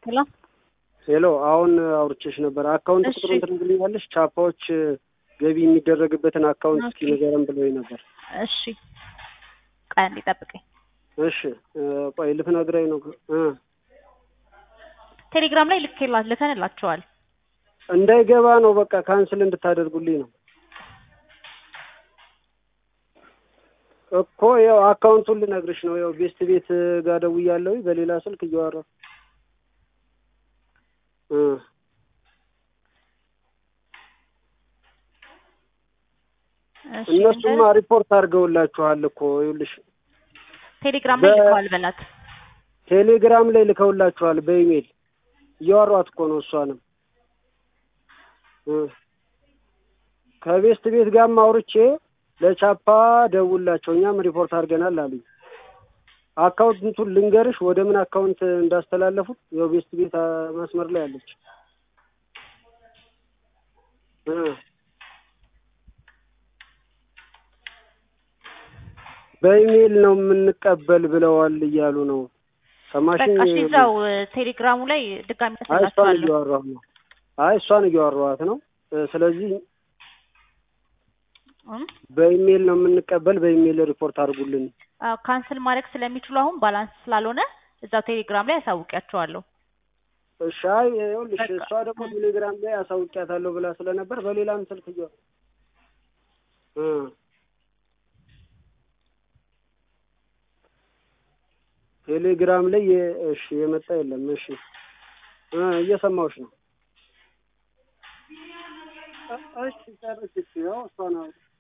ሄሎ ሄሎ አሁን አውርቼሽ ነበር። አካውንት እሺ። ቁጥሩን ትነግሪኛለሽ? ቻፓዎች ገቢ የሚደረግበትን አካውንት እስኪ ኦኬ። ንገረን ብሎኝ ነበር። እሺ ቆይ አንዴ ጠብቀኝ። እሺ እ፣ ቆይ ልትነግረኝ ነው እ ቴሌግራም ላይ ልኬላ ልከንላቸዋል። እንዳይገባ ነው በቃ ካንስል እንድታደርጉልኝ ነው እኮ ያው አካውንቱን ልነግርሽ ነው። ያው ቤስት ቤት ጋር ደውያለሁ በሌላ ስልክ እያወራሁ እ እሺ እነሱማ ልንገርህ፣ ሪፖርት አድርገውላችኋል እኮ ይኸውልሽ ቴሌግራም ላይ በ- ልከዋል በላት። ቴሌግራም ላይ ልከውላችኋል በኢሜይል እያወሯት እኮ ነው እሷንም እ ከቤስት ቤት ጋርም አውርቼ ለቻፓ ደውላቸው እኛም ሪፖርት አድርገናል አሉኝ። አካውንቱን ልንገርሽ ወደ ምን አካውንት እንዳስተላለፉት ያው ቤስት ቤት አ፣ መስመር ላይ አለች እ በኢሜይል ነው የምንቀበል ብለዋል እያሉ ነው። ሰማሽኝ? በቃ እሺ እዛው እ፣ ቴሌግራሙ ላይ ድጋሚ አይ እሷን ጽፍላችኋለሁ። እያወራሁ ነው። አይ እሷን እያወራኋት ነው። እ፣ ስለዚህ እም? በኢሜይል ነው የምንቀበል፣ በኢሜይል ሪፖርት አድርጉልን። አዎ ካንስል ማድረግ ስለሚችሉ አሁን ባላንስ ስላልሆነ እዛው ቴሌግራም ላይ ያሳውቂያቸዋለሁ። እሺ አይ ይኸውልሽ በቃ። እሷ ደግሞ ቴሌግራም ላይ አሳውቂያታለሁ ብላ ስለነበር በሌላም ስልክ እያ እ ቴሌግራም ላይ የ- እሺ የመጣ የለም። እሺ እ እየሰማሁሽ ነው። እ- እሺ ጨርሽ። እሺ ያው እሷ ነው